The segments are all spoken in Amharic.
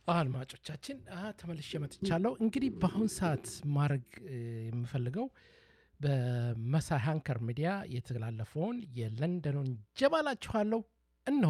አድማጮቻችን ተመልሼ መጥቻለሁ። እንግዲህ በአሁን ሰዓት ማድረግ የምፈልገው በመሳይ ሃንከር ሚዲያ የተላለፈውን የለንደኑን ጀባላችኋለሁ። እነሆ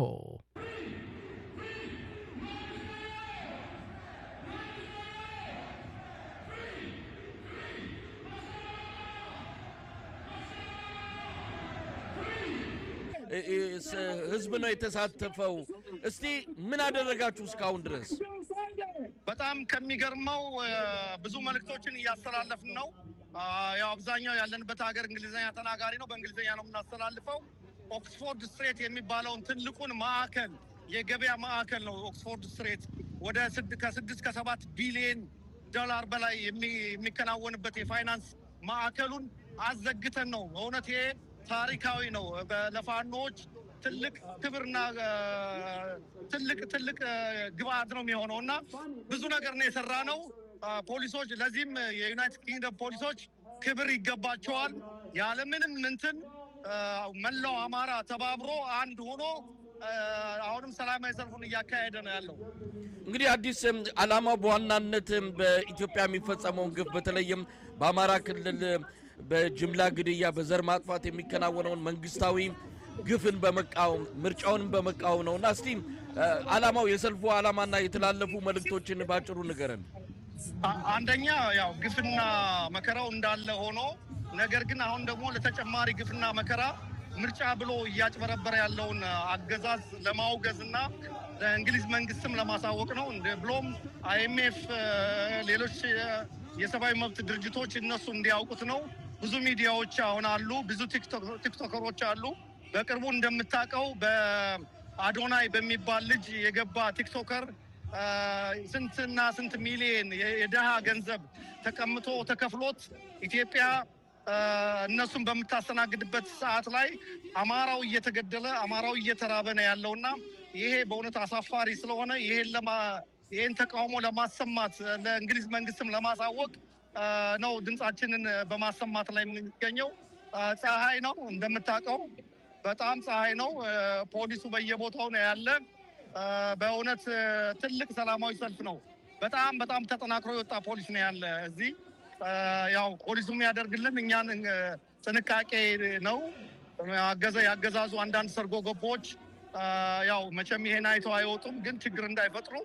ህዝብ ነው የተሳተፈው። እስቲ ምን አደረጋችሁ እስካሁን ድረስ? በጣም ከሚገርመው ብዙ መልእክቶችን እያስተላለፍን ነው። ያው አብዛኛው ያለንበት ሀገር እንግሊዝኛ ተናጋሪ ነው። በእንግሊዝኛ ነው የምናስተላልፈው። ኦክስፎርድ ስትሬት የሚባለውን ትልቁን ማዕከል የገበያ ማዕከል ነው። ኦክስፎርድ ስትሬት ወደ ከስድስት ከሰባት ቢሊየን ዶላር በላይ የሚከናወንበት የፋይናንስ ማዕከሉን አዘግተን ነው። በእውነት ይሄ ታሪካዊ ነው። ለፋኖዎች ትልቅ ክብርና ትልቅ ትልቅ ግብአት ነው የሚሆነው እና ብዙ ነገር ነው የሰራ ነው። ፖሊሶች ለዚህም የዩናይትድ ኪንግደም ፖሊሶች ክብር ይገባቸዋል። ያለምንም እንትን መላው አማራ ተባብሮ አንድ ሆኖ አሁንም ሰላማዊ ሰልፉን እያካሄደ ነው ያለው። እንግዲህ አዲስ ዓላማው በዋናነት በኢትዮጵያ የሚፈጸመውን ግፍ በተለይም በአማራ ክልል በጅምላ ግድያ፣ በዘር ማጥፋት የሚከናወነውን መንግስታዊ ግፍን በመቃወም ምርጫውንም በመቃወም ነው እና እስቲ ዓላማው የሰልፉ ዓላማና የተላለፉ መልእክቶችን ባጭሩ ንገረን። አንደኛ ያው ግፍና መከራው እንዳለ ሆኖ ነገር ግን አሁን ደግሞ ለተጨማሪ ግፍና መከራ ምርጫ ብሎ እያጭበረበረ ያለውን አገዛዝ ለማውገዝ እና ለእንግሊዝ መንግስትም ለማሳወቅ ነው። ብሎም አይኤምኤፍ፣ ሌሎች የሰብአዊ መብት ድርጅቶች እነሱ እንዲያውቁት ነው። ብዙ ሚዲያዎች አሁን አሉ፣ ብዙ ቲክቶከሮች አሉ። በቅርቡ እንደምታውቀው በአዶናይ በሚባል ልጅ የገባ ቲክቶከር ስንትና ስንት ሚሊየን የድሃ ገንዘብ ተቀምጦ ተከፍሎት ኢትዮጵያ እነሱን በምታስተናግድበት ሰዓት ላይ አማራው እየተገደለ አማራው እየተራበ ነው ያለውና ይሄ በእውነት አሳፋሪ ስለሆነ ይሄን ይህን ተቃውሞ ለማሰማት ለእንግሊዝ መንግስትም ለማሳወቅ ነው ድምፃችንን በማሰማት ላይ የምንገኘው። ፀሐይ ነው እንደምታውቀው፣ በጣም ፀሐይ ነው። ፖሊሱ በየቦታው ነው ያለ። በእውነት ትልቅ ሰላማዊ ሰልፍ ነው። በጣም በጣም ተጠናክሮ የወጣ ፖሊስ ነው ያለ እዚህ። ያው ፖሊሱ የሚያደርግልን እኛን ጥንቃቄ ነው። አገዘ ያገዛዙ አንዳንድ ሰርጎ ገቦች ያው መቼም ይሄን አይተው አይወጡም፣ ግን ችግር እንዳይፈጥሩ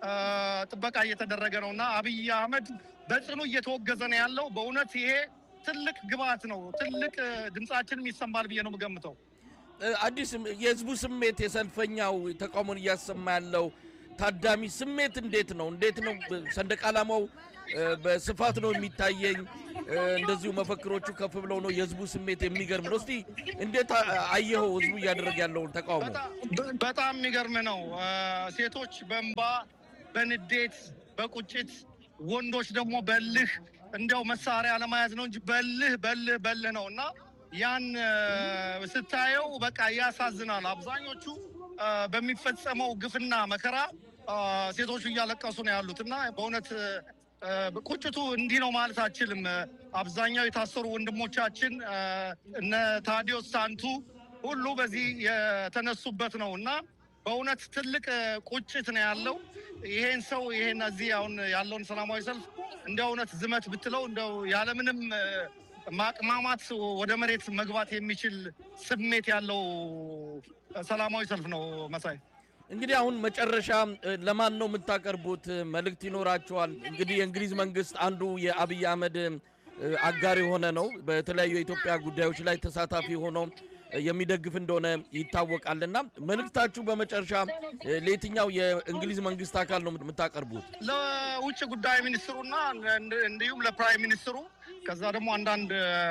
ጥበቃ እየተደረገ ነው እና አብይ አህመድ በጽኑ እየተወገዘ ነው ያለው። በእውነት ይሄ ትልቅ ግብአት ነው። ትልቅ ድምፃችንም ይሰማል ብዬ ነው የምገምተው። አዲስ የህዝቡ ስሜት የሰልፈኛው ተቃውሞን እያሰማ ያለው ታዳሚ ስሜት እንዴት ነው? እንዴት ነው? ሰንደቅ ዓላማው በስፋት ነው የሚታየኝ። እንደዚሁ መፈክሮቹ ከፍ ብለው ነው። የህዝቡ ስሜት የሚገርም ነው። እስቲ እንዴት አየኸው? ህዝቡ እያደረገ ያለውን ተቃውሞ በጣም የሚገርም ነው። ሴቶች በእንባ በንዴት በቁጭት ወንዶች ደግሞ በልህ እንዲያው መሳሪያ ለመያዝ ነው እንጂ በልህ በልህ በልህ ነው እና ያን ስታየው በቃ ያሳዝናል። አብዛኞቹ በሚፈጸመው ግፍና መከራ ሴቶቹ እያለቀሱ ነው ያሉት እና በእውነት ቁጭቱ እንዲህ ነው ማለት አችልም። አብዛኛው የታሰሩ ወንድሞቻችን እነ ታዲዮስ ታንቱ ሁሉ በዚህ የተነሱበት ነው እና በእውነት ትልቅ ቁጭት ነው ያለው። ይሄን ሰው ይሄን እዚህ አሁን ያለውን ሰላማዊ ሰልፍ እንደ እውነት ዝመት ብትለው እንደው ያለምንም ማቅማማት ወደ መሬት መግባት የሚችል ስሜት ያለው ሰላማዊ ሰልፍ ነው። መሳይ እንግዲህ አሁን መጨረሻ ለማን ነው የምታቀርቡት? መልእክት ይኖራቸዋል። እንግዲህ የእንግሊዝ መንግስት አንዱ የአብይ አህመድ አጋር የሆነ ነው። በተለያዩ የኢትዮጵያ ጉዳዮች ላይ ተሳታፊ ሆኖ የሚደግፍ እንደሆነ ይታወቃልና መልእክታችሁ በመጨረሻ ለየትኛው የእንግሊዝ መንግስት አካል ነው የምታቀርቡት? ለውጭ ጉዳይ ሚኒስትሩና እንዲሁም ለፕራይም ሚኒስትሩ ከዛ ደግሞ አንዳንድ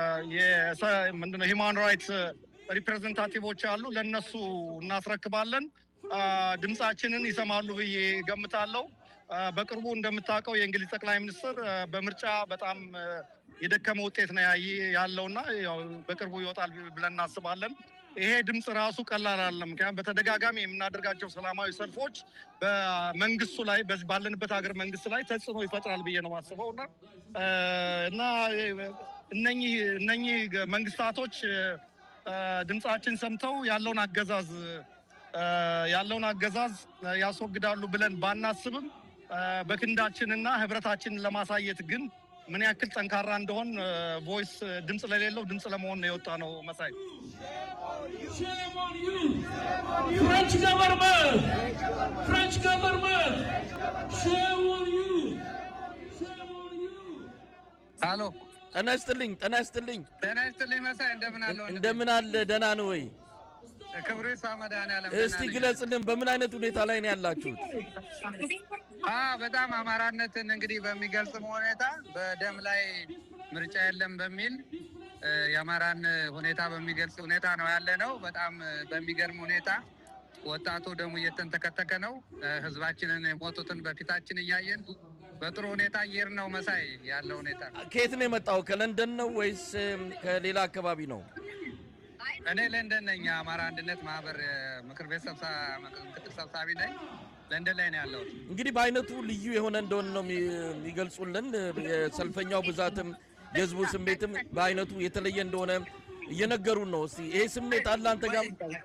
ምንድነው ሂማን ራይትስ ሪፕሬዘንታቲቮች አሉ። ለእነሱ እናስረክባለን። ድምፃችንን ይሰማሉ ብዬ ገምታለሁ። በቅርቡ እንደምታውቀው የእንግሊዝ ጠቅላይ ሚኒስትር በምርጫ በጣም የደከመ ውጤት ነው ያለውና በቅርቡ ይወጣል ብለን እናስባለን። ይሄ ድምፅ ራሱ ቀላል አይደለም። ምክንያቱም በተደጋጋሚ የምናደርጋቸው ሰላማዊ ሰልፎች በመንግስቱ ላይ ባለንበት ሀገር መንግስት ላይ ተጽዕኖ ይፈጥራል ብዬ ነው የማስበው እና እና እነኚህ እነኚህ መንግስታቶች ድምፃችን ሰምተው ያለውን አገዛዝ ያለውን አገዛዝ ያስወግዳሉ ብለን ባናስብም በክንዳችንና ህብረታችንን ለማሳየት ግን ምን ያክል ጠንካራ እንደሆን ቮይስ ድምፅ ለሌለው ድምፅ ለመሆን ነው የወጣ ነው። መሳይ Shame on you! French government! French government! Shame on you! Shame on you! አሎ ጤና ይስጥልኝ፣ ጤና ይስጥልኝ። ጤና ይስጥልኝ መሳይ፣ እንደምን አለ ወንድሜ? እንደምን አለ? ደህና ነው ወይ? ክብሩ ይስፋ መድኃኒዓለም። እስቲ ደህና ነኝ። ግለጽልን፣ በምን አይነት ሁኔታ ላይ ነው ያላችሁት? አ በጣም አማራነትን እንግዲህ በሚገልጽ ሁኔታ በደም ላይ ምርጫ የለም በሚል እ፣ የአማራን ሁኔታ በሚገልጽ ሁኔታ ነው ያለ ነው። በጣም እ፣ በሚገርም ሁኔታ ወጣቱ ደሙ እየተንተከተከ ነው። እ፣ ህዝባችንን የሞቱትን በፊታችን እያየን በጥሩ ሁኔታ እየሄድን ነው። መሳይ ያለው ሁኔታ ከየት ነው የመጣው? ከለንደን ነው ወይስ እም፣ ከሌላ አካባቢ ነው? እኔ ለንደን ነኝ። የአማራ አንድነት ማህበር እ፣ ምክር ቤት ሰብሳ- ምክትል ሰብሳቢ ነኝ። ለንደን ላይ ነው ያለሁት። እንግዲህ በአይነቱ ልዩ የሆነ እንደሆነ ነው የሚ- የሚገልጹልን። የሰልፈኛው ብዛትም የህዝቡ ስሜትም በአይነቱ የተለየ እንደሆነ እየነገሩን ነው። እስቲ ይሄ ስሜት አለ አንተ ጋር?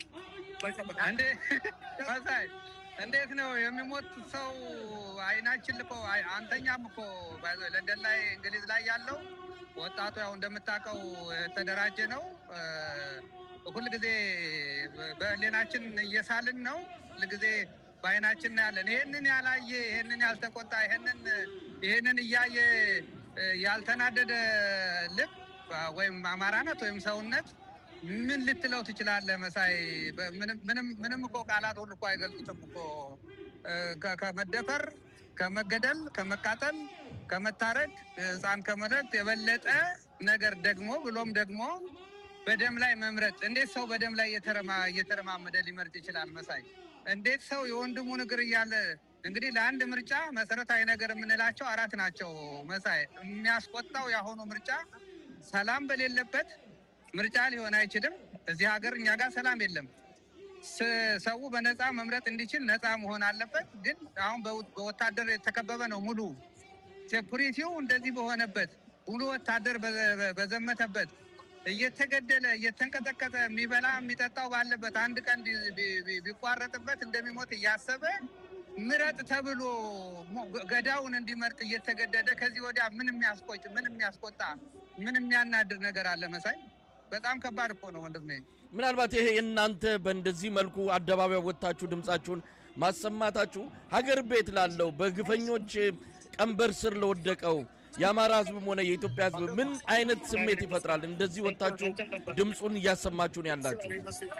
እንዴ መሳይ እንዴት ነው የሚሞት ሰው አይናችን ልኮ አይ- አንተኛም እኮ ባይ ዘ ወይ ለንደን ላይ እንግሊዝ ላይ ያለው ወጣቱ ያው እንደምታውቀው የተደራጀ ነው። እ፣ ሁልጊዜ በህሊናችን እየሳልን ነው። ሁልጊዜ በአይናችን እናያለን። ይሄንን ያላየ ይሄንን ያልተቆጣ ይሄንን ይሄንን እያየ እ፣ ያልተናደደ ልብ ወይም አማራነት ወይም ሰውነት ምን ልትለው ትችላለህ መሳይ? በ- ምንም- ምንም ምንም እኮ ቃላት ሁሉ እኮ አይገልጹትም እኮ እ፣ ከ- ከመደፈር ከመገደል ከመቃጠል ከመታረድ ህፃን ከመረድ የበለጠ ነገር ደግሞ ብሎም ደግሞ በደም ላይ መምረጥ እንዴት ሰው በደም ላይ እየተረማ- እየተረማመደ ሊመርጥ ይችላል መሳይ? እንዴት ሰው የወንድሙን እግር እያለ እንግዲህ ለአንድ ምርጫ መሰረታዊ ነገር የምንላቸው አራት ናቸው መሳይ። የሚያስቆጣው የአሁኑ ምርጫ ሰላም በሌለበት ምርጫ ሊሆን አይችልም። እዚህ ሀገር እኛ ጋር ሰላም የለም። ስ- ሰው በነፃ መምረጥ እንዲችል ነፃ መሆን አለበት። ግን አሁን በው- በወታደር የተከበበ ነው ሙሉ ሴኩሪቲው እንደዚህ በሆነበት ሙሉ ወታደር በዘ- በዘመተበት እየተገደለ እየተንቀጠቀጠ የሚበላ የሚጠጣው ባለበት አንድ ቀን ቢ- ቢ- ቢ- ቢቋረጥበት እንደሚሞት እያሰበ ምረጥ ተብሎ ሞ- ገዳውን እንዲመርጥ እየተገደደ ከዚህ ወዲያ ምን የሚያስቆጭ ምን የሚያስቆጣ ምን የሚያናድር ነገር አለ መሳይ? በጣም ከባድ እኮ ነው ወንድሜ። ምናልባት ይሄ እናንተ በእንደዚህ መልኩ አደባባይ ወጥታችሁ ድምጻችሁን ማሰማታችሁ ሀገር ቤት ላለው በግፈኞች ቀንበር ስር ለወደቀው የአማራ ሕዝብም ሆነ የኢትዮጵያ ሕዝብ ምን አይነት ስሜት ይፈጥራል? እንደዚህ ወጥታችሁ ድምፁን እያሰማችሁ ነው ያላችሁ።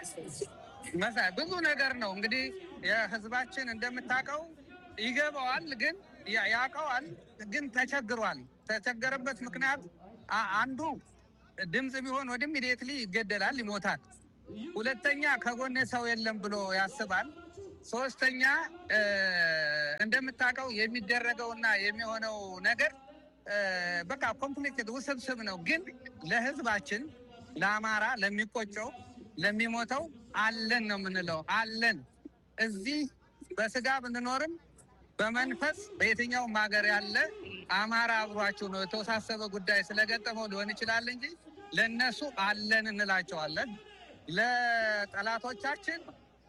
መሳይ ብዙ ነገር ነው እንግዲህ የህዝባችን እንደምታውቀው ይገባዋል፣ ግን ያ- ያውቀዋል፣ ግን ተቸግሯል። ተቸገረበት ምክንያት አ- አንዱ ድምፅ ቢሆን ወደ ኢሚዲየትሊ ይገደላል፣ ይሞታል። ሁለተኛ ከጎኔ ሰው የለም ብሎ ያስባል። ሶስተኛ እ፣ እንደምታውቀው የሚደረገውና የሚሆነው ነገር እ፣ በቃ ኮምፕሊኬትድ ውስብስብ ነው። ግን ለህዝባችን ለአማራ ለሚቆጨው ለሚሞተው አለን ነው የምንለው። አለን እዚህ በስጋ ብንኖርም በመንፈስ በየትኛውም ሀገር ያለ አማራ አብሯችሁ ነው። የተወሳሰበ ጉዳይ ስለገጠመው ሊሆን ይችላል እንጂ ለእነሱ አለን እንላቸዋለን። ለጠላቶቻችን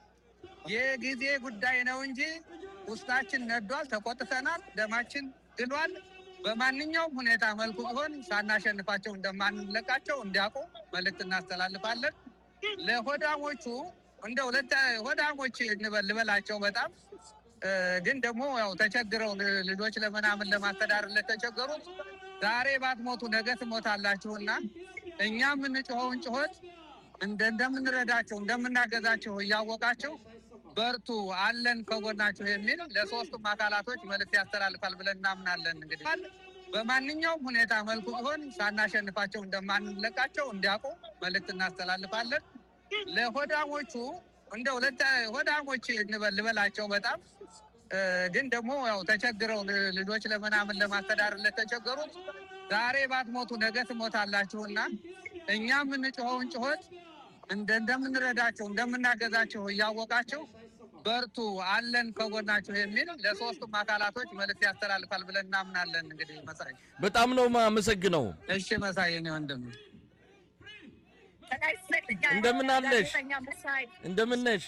የጊዜ ጉዳይ ነው እንጂ ውስጣችን ነዷል፣ ተቆጥተናል፣ ደማችን ግሏል። በማንኛውም ሁኔታ መልኩ ቢሆን ሳናሸንፋቸው እንደማንለቃቸው እንዲያውቁ መልእክት እናስተላልፋለን። ለሆዳሞቹ እንደ ሁለት ሆዳሞች እንበል- ልበላቸው በጣም እ፣ ግን ደግሞ ያው ተቸግረው ል- ልጆች ለምናምን ለማስተዳደር ለተቸገሩት ዛሬ ባትሞቱ ነገ ትሞታላችሁና እኛ የምንጮኸውን ጩኸት እንደ እንደምንረዳቸው እንደምናገዛቸው እያወቃቸው በርቱ አለን ከጎናቸው የሚል ለሶስቱም አካላቶች መልዕክት ያስተላልፋል ብለን እናምናለን። እንግዲህ በማንኛውም ሁኔታ መልኩ ቢሆን ሳናሸንፋቸው እንደማንለቃቸው እንዲያውቁ መልዕክት እናስተላልፋለን። ለሆዳሞቹ እንደ ሁለት ሆዳሞች እንበል- ልበላቸው በጣም እ፣ ግን ደግሞ ያው ተቸግረው ል- ልጆች ለምናምን ለማስተዳደር ለተቸገሩት ዛሬ ባትሞቱ ነገ ትሞታላችሁና እኛ የምንጮኸውን ጩኸት እንደ እንደምንረዳቸው እንደምናገዛቸው እያወቃቸው በርቱ አለን ከጎናቸው የሚል ለሶስቱም አካላቶች መልዕክት ያስተላልፋል ብለን እናምናለን። እንግዲህ መሳይ በጣም ነው ማመሰግነው። እሺ መሳይ እኔ ወንድም እንደምን አለሽ? እንደምን ነሽ?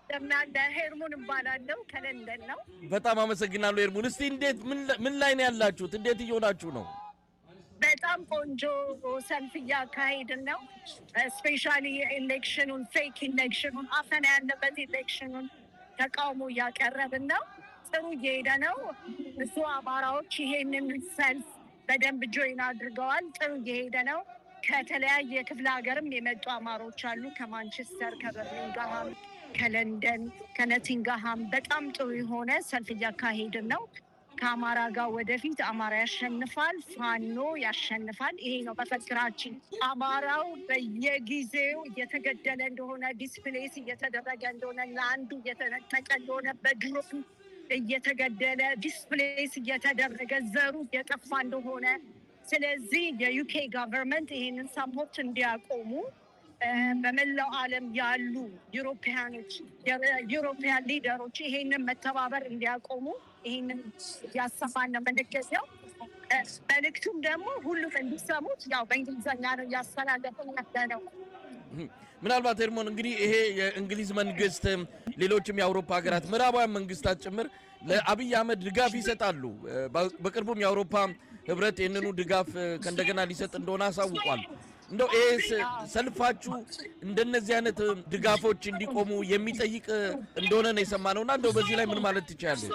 እንደምናለ ሄርሙን እባላለሁ ከለንደን ነው። በጣም አመሰግናለሁ ኤርሙን። እስቲ እንዴት ምን ላይ- ምን ላይ ነው ያላችሁት? እንዴት እየሆናችሁ ነው? በጣም ቆንጆ ሰልፍ እያካሄድን ነው። ስፔሻሊ የኤሌክሽኑን ፌክ ኢሌክሽኑን አፈና ያለበት ኤሌክሽኑን ተቃውሞ እያቀረብን ነው። ጥሩ እየሄደ ነው። ብዙ አማራዎች ይሄንን ሰልፍ በደንብ ጆይን አድርገዋል። ጥሩ እየሄደ ነው። ከተለያየ ክፍለ ሀገርም የመጡ አማሮች አሉ። ከማንቸስተር፣ ከበርሚንግሃም፣ ከለንደን፣ ከነቲንግሃም በጣም ጥሩ የሆነ ሰልፍ እያካሄድን ነው። ከአማራ ጋር ወደፊት አማራ ያሸንፋል፣ ፋኖ ያሸንፋል። ይሄ ነው መፈክራችን። አማራው በየጊዜው እየተገደለ እንደሆነ፣ ዲስፕሌስ እየተደረገ እንደሆነ፣ ለአንዱ እየተነጠቀ እንደሆነ፣ በድሮን እየተገደለ ዲስፕሌስ እየተደረገ ዘሩ እየጠፋ እንደሆነ ስለዚህ የዩኬ ጋቨርንመንት ይህንን ሰፖርት እንዲያቆሙ እ፣ በመላው ዓለም ያሉ ዩሮፒያኖች ዩሮፒያን ሊደሮች ይሄንን መተባበር እንዲያቆሙ ይህንን እያሰማን ነው የምንገኘው። እ፣ መልእክቱም ደግሞ ሁሉም እንዲሰሙት ያው በእንግሊዝኛ ነው እያስተላለፍን ያለ ነው። ምናልባት ኤርሞን እንግዲህ ይሄ የእንግሊዝ መንግስት፣ ሌሎችም የአውሮፓ ሀገራት ምዕራባውያን መንግስታት ጭምር ለአብይ አህመድ ድጋፍ ይሰጣሉ። እ፣ በ- በቅርቡም የአውሮፓ ህብረት ይህንኑ ድጋፍ እ፣ ከእንደገና ሊሰጥ እንደሆነ አሳውቋል። እንደው ይሄ ስ- ሰልፋችሁ እንደነዚህ አይነት እ፣ ድጋፎች እንዲቆሙ የሚጠይቅ እ፣ እንደሆነ ነው የሰማነው እና እንደው በዚህ ላይ ምን ማለት ትችላለች?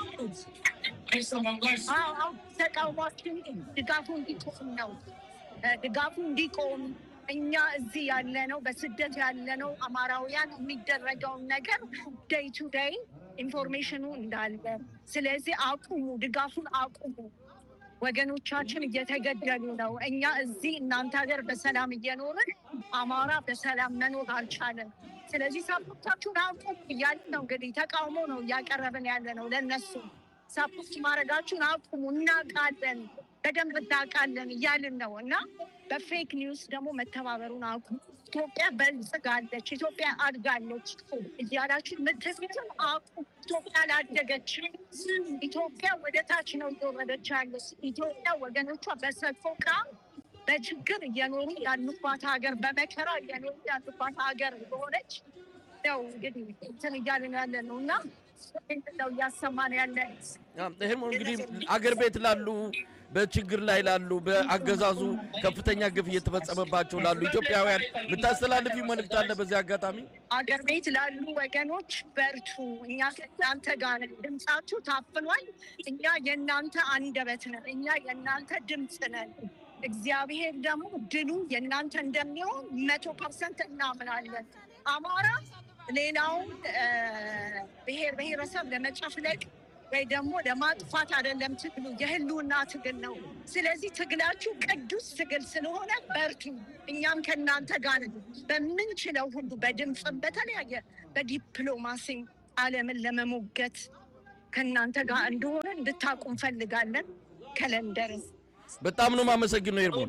አዎ፣ አዎ፣ ተቃውሟችን ድጋፉ እንዲቆም ነው። እ፣ ድጋፉ እንዲቆም እኛ እዚህ ያለነው በስደት ያለነው አማራውያን የሚደረገውን ነገር ዴይ ቱ ዴይ ኢንፎርሜሽኑ እንዳለ፣ ስለዚህ አቁሙ፣ ድጋፉን አቁሙ። ወገኖቻችን እየተገደሉ ነው። እኛ እዚህ እናንተ ሀገር በሰላም እየኖርን አማራ በሰላም መኖር አልቻለም። ስለዚህ ሳፖርታችሁን አቁሙ እያልን ነው። እንግዲህ ተቃውሞ ነው እያቀረብን ያለ ነው ለነሱ ሳፖርት ማድረጋችሁን አቁሙ፣ እናውቃለን፣ በደንብ እናውቃለን እያልን ነው እና በፌክ ኒውስ ደግሞ መተባበሩን አቁሙ። ኢትዮጵያ በልጽጋለች፣ ኢትዮጵያ አድጋለች እያላችሁ ምትዝትም አቁሙ። ኢትዮጵያ አላደገችም። ኢትዮጵያ ወደ ታች ነው እየወረደች ያለች። ኢትዮጵያ ወገኖቿ በሰቆቃ በችግር እየኖሩ ያሉባት ሀገር፣ በመከራ እየኖሩ ያሉባት ሀገር በሆነች ነው እንግዲህ እንትን እያልን ያለ ነው እና ነው እያሰማን ያለ ይህም እንግዲህ አገር ቤት ላሉ በችግር ላይ ላሉ በአገዛዙ ከፍተኛ ግፍ እየተፈጸመባቸው ላሉ ኢትዮጵያውያን የምታስተላልፊ መልእክት አለ በዚህ አጋጣሚ? አገር ቤት ላሉ ወገኖች በርቱ፣ እኛ ከእናንተ ጋር ነን። ድምፃችሁ ታፍኗል። እኛ የእናንተ አንደበት ነን። እኛ የእናንተ ድምፅ ነን። እግዚአብሔር ደግሞ ድሉ የእናንተ እንደሚሆን መቶ ፐርሰንት እናምናለን። አማራ ሌላውን እ፣ ብሔር ብሔረሰብ ለመጨፍለቅ ወይ ደግሞ ለማጥፋት አይደለም ትግሉ፣ የህልውና ትግል ነው። ስለዚህ ትግላችሁ ቅዱስ ትግል ስለሆነ በርቱ። እኛም ከእናንተ ጋር ነን። በምንችለው ሁሉ በድምፅም በተለያየ በዲፕሎማሲም ዓለምን ለመሞገት ከእናንተ ጋር እንደሆነ እንድታቁ እንፈልጋለን። ከለንደር በጣም ነው የማመሰግነው ኤርሞን።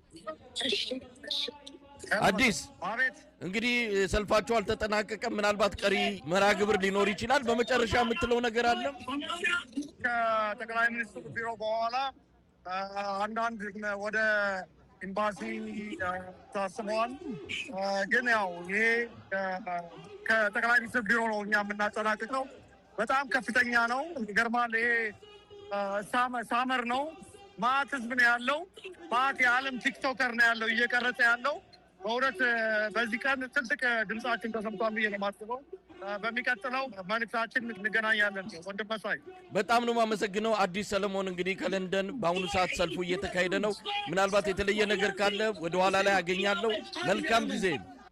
አዲስ አቤት እንግዲህ ሰልፋቸው አልተጠናቀቀም። ምናልባት ቀሪ መርሃ ግብር ሊኖር ይችላል። በመጨረሻ የምትለው ነገር አለ? ከጠቅላይ ሚኒስትሩ ቢሮ በኋላ አ፣ አንዳንድ ወደ ኤምባሲ አ፣ ታስበዋል። አ፣ ግን ያው ይሄ አ፣ ከጠቅላይ ሚኒስትር ቢሮ ነው እኛ የምናጠናቅቀው። በጣም ከፍተኛ ነው። ይገርማል። ይሄ አ፣ ሳመ- ሳመር ነው። ማት ህዝብ ነው ያለው። ማት የዓለም ቲክቶከር ነው ያለው እየቀረጸ ያለው። በእውነት አ፣ በዚህ ቀን ትልቅ ድምጻችን ተሰምቷል ብዬ ነው የማስበው። አ፣ በሚቀጥለው መልእክታችን እንገናኛለን። ወንድም መሳይ በጣም ነው የማመሰግነው አዲስ ሰለሞን። እንግዲህ ከለንደን በአሁኑ ሰዓት ሰልፉ እየተካሄደ ነው። ምናልባት የተለየ ነገር ካለ ወደኋላ ላይ አገኛለሁ። መልካም ጊዜ።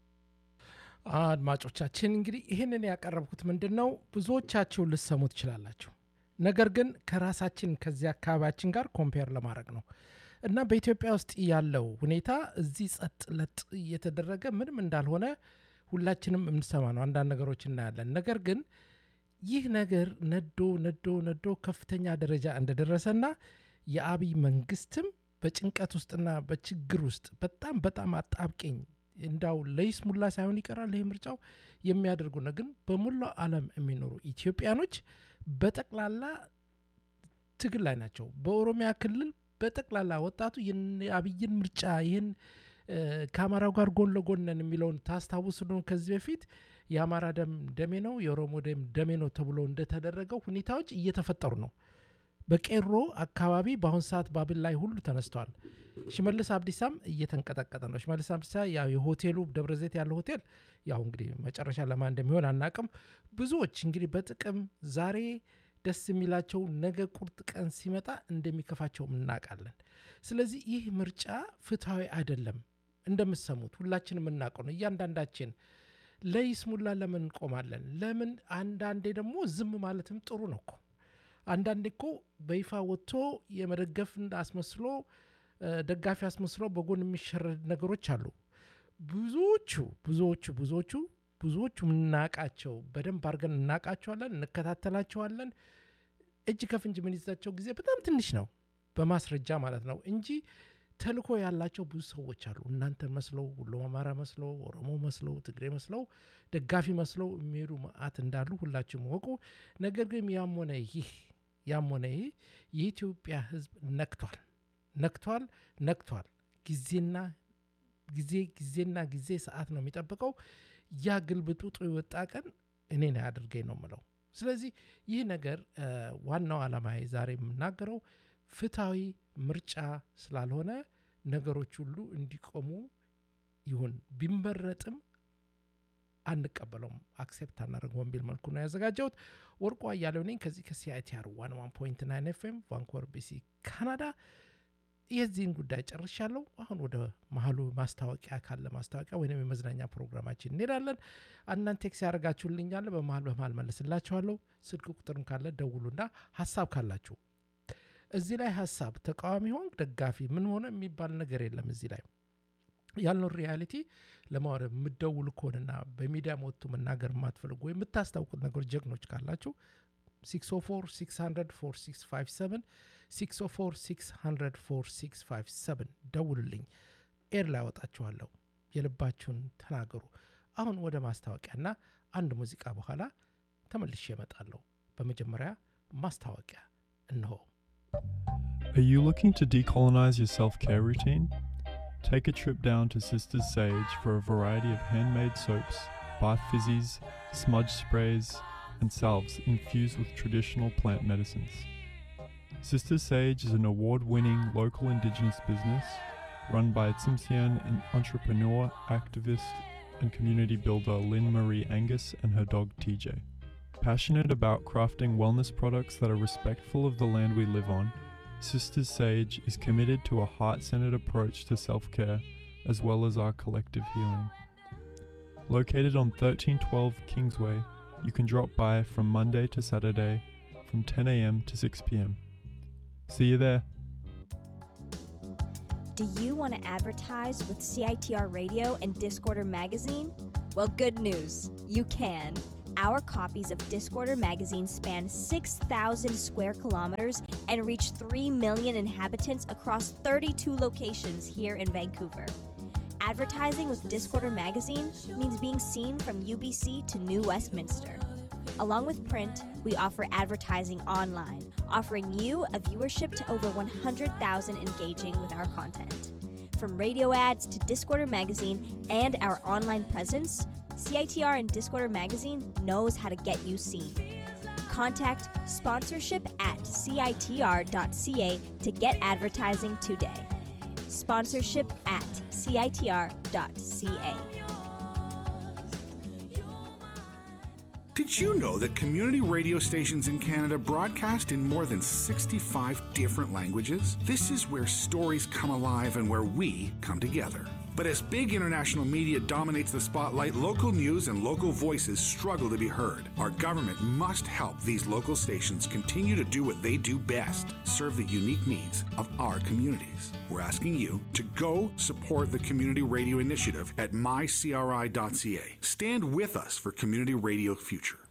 አድማጮቻችን እንግዲህ ይህንን ያቀረብኩት ምንድን ነው ብዙዎቻችሁ ልሰሙ ትችላላችሁ። ነገር ግን ከራሳችን ከዚህ አካባቢያችን ጋር ኮምፔር ለማድረግ ነው እና በኢትዮጵያ ውስጥ ያለው ሁኔታ እዚህ ጸጥ ለጥ እየተደረገ ምንም እንዳልሆነ ሁላችንም የምንሰማ ነው። አንዳንድ ነገሮች እናያለን። ነገር ግን ይህ ነገር ነዶ ነዶ ነዶ ከፍተኛ ደረጃ እንደደረሰና የአብይ መንግስትም በጭንቀት ውስጥና በችግር ውስጥ በጣም በጣም አጣብቂኝ እንዳው ለይስሙላ ሳይሆን ይቀራል ይህ ምርጫው የሚያደርጉ ነው። ግን በሙላው ዓለም የሚኖሩ ኢትዮጵያኖች በጠቅላላ ትግል ላይ ናቸው። በኦሮሚያ ክልል በጠቅላላ ወጣቱ ይህን የአብይን ምርጫ ይህን እ፣ ከአማራው ጋር ጎን ለጎን ነን የሚለውን ታስታውሱ ነው። ከዚህ በፊት የአማራ ደም ደሜ ነው፣ የኦሮሞ ደም ደሜ ነው ተብሎ እንደተደረገው ሁኔታዎች እየተፈጠሩ ነው። በቄሮ አካባቢ በአሁን ሰዓት ባብል ላይ ሁሉ ተነስተዋል። ሽመልስ አብዲሳም እየተንቀጠቀጠ ነው። ሽመልስ አብዲሳ ያው የሆቴሉ ደብረ ዘይት ያለው ሆቴል ያው እንግዲህ መጨረሻ ለማን እንደሚሆን አናቅም። ብዙዎች እንግዲህ በጥቅም ዛሬ ደስ የሚላቸው ነገ ቁርጥ ቀን ሲመጣ እንደሚከፋቸውም እናውቃለን። ስለዚህ ይህ ምርጫ ፍትሐዊ አይደለም። እንደምትሰሙት ሁላችን የምናውቀው ነው። እያንዳንዳችን ለይስሙላ ለምን እንቆማለን? ለምን አንዳንዴ ደግሞ ዝም ማለትም ጥሩ ነው እኮ አንዳንዴ እኮ በይፋ ወጥቶ የመደገፍ አስመስሎ ደጋፊ አስመስሎ በጎን የሚሸረድ ነገሮች አሉ። ብዙዎቹ ብዙዎቹ ብዙዎቹ ብዙዎቹ የምናውቃቸው በደንብ አድርገን እናውቃቸዋለን፣ እንከታተላቸዋለን። እጅ ከፍንጅ የምንይዛቸው ጊዜ በጣም ትንሽ ነው፣ በማስረጃ ማለት ነው እንጂ ተልኮ ያላቸው ብዙ ሰዎች አሉ። እናንተን መስለው ሁሉ አማራ መስለው ኦሮሞ መስለው ትግሬ መስለው ደጋፊ መስለው የሚሄዱ መዓት እንዳሉ ሁላችሁም ወቁ። ነገር ግን ያም ሆነ ይህ ያም ሆነ ይህ የኢትዮጵያ ሕዝብ ነክቷል ነክቷል ነክቷል። ጊዜና ጊዜ ጊዜና ጊዜ ሰዓት ነው የሚጠብቀው። ያ ግልብጡጡ የወጣ ቀን እኔን አያድርገኝ ነው ምለው። ስለዚህ ይህ ነገር ዋናው ዓላማ ዛሬ የምናገረው ፍትሐዊ ምርጫ ስላልሆነ ነገሮች ሁሉ እንዲቆሙ ይሁን ቢመረጥም አንቀበለውም፣ አክሴፕት አናደርገውም በሚል መልኩ ነው ያዘጋጀሁት። ወርቁ አያሌው ነኝ ከዚህ ከሲአይቲአር ዋን ዋን ፖይንት ናይን ኤፍኤም ቫንኮቨር ቢሲ ካናዳ። የዚህን ጉዳይ ጨርሻለሁ። አሁን ወደ መሀሉ ማስታወቂያ ካለ ማስታወቂያ ወይም የመዝናኛ ፕሮግራማችን እንሄዳለን። አንዳንድ ቴክስ ያደርጋችሁልኛለ በመሀል በመሀል መልስላችኋለሁ። ስልክ ቁጥርም ካለ ደውሉና ሀሳብ ካላችሁ እዚህ ላይ ሀሳብ ተቃዋሚ ሆን ደጋፊ ምን ሆነ የሚባል ነገር የለም። እዚህ ላይ ያልነው ሪያሊቲ ለማውረድ የምደውሉ ከሆነና በሚዲያ ወጥቶ መናገር የማትፈልጉ ወይም የምታስታውቁት ነገሮች ጀግኖች ካላችሁ 604 600 4657 604 600 4657 ደውሉልኝ። ኤር ላይ አወጣችኋለሁ። የልባችሁን ተናገሩ። አሁን ወደ ማስታወቂያና አንድ ሙዚቃ በኋላ ተመልሼ እመጣለሁ። በመጀመሪያ ማስታወቂያ እንሆ። Are you looking to decolonize your self care routine? Take a trip down to Sisters Sage for a variety of handmade soaps, bath fizzies, smudge sprays, and salves infused with traditional plant medicines. Sisters Sage is an award winning local indigenous business run by Tsimshian and entrepreneur, activist, and community builder Lynn Marie Angus and her dog TJ. Passionate about crafting wellness products that are respectful of the land we live on, Sisters Sage is committed to a heart centered approach to self care as well as our collective healing. Located on 1312 Kingsway, you can drop by from Monday to Saturday from 10 a.m. to 6 p.m. See you there. Do you want to advertise with CITR Radio and Discorder Magazine? Well, good news. You can. Our copies of Discorder Magazine span 6,000 square kilometers and reach 3 million inhabitants across 32 locations here in Vancouver. Advertising with Discorder Magazine means being seen from UBC to New Westminster. Along with print, we offer advertising online, offering you a viewership to over 100,000 engaging with our content. From radio ads to Discorder Magazine and our online presence, CITR and Discorder Magazine knows how to get you seen. Contact sponsorship at citr.ca to get advertising today. Sponsorship at citr.ca. Did you know that community radio stations in Canada broadcast in more than 65 different languages? This is where stories come alive and where we come together. But as big international media dominates the spotlight, local news and local voices struggle to be heard. Our government must help these local stations continue to do what they do best serve the unique needs of our communities. We're asking you to go support the Community Radio Initiative at mycri.ca. Stand with us for Community Radio Future.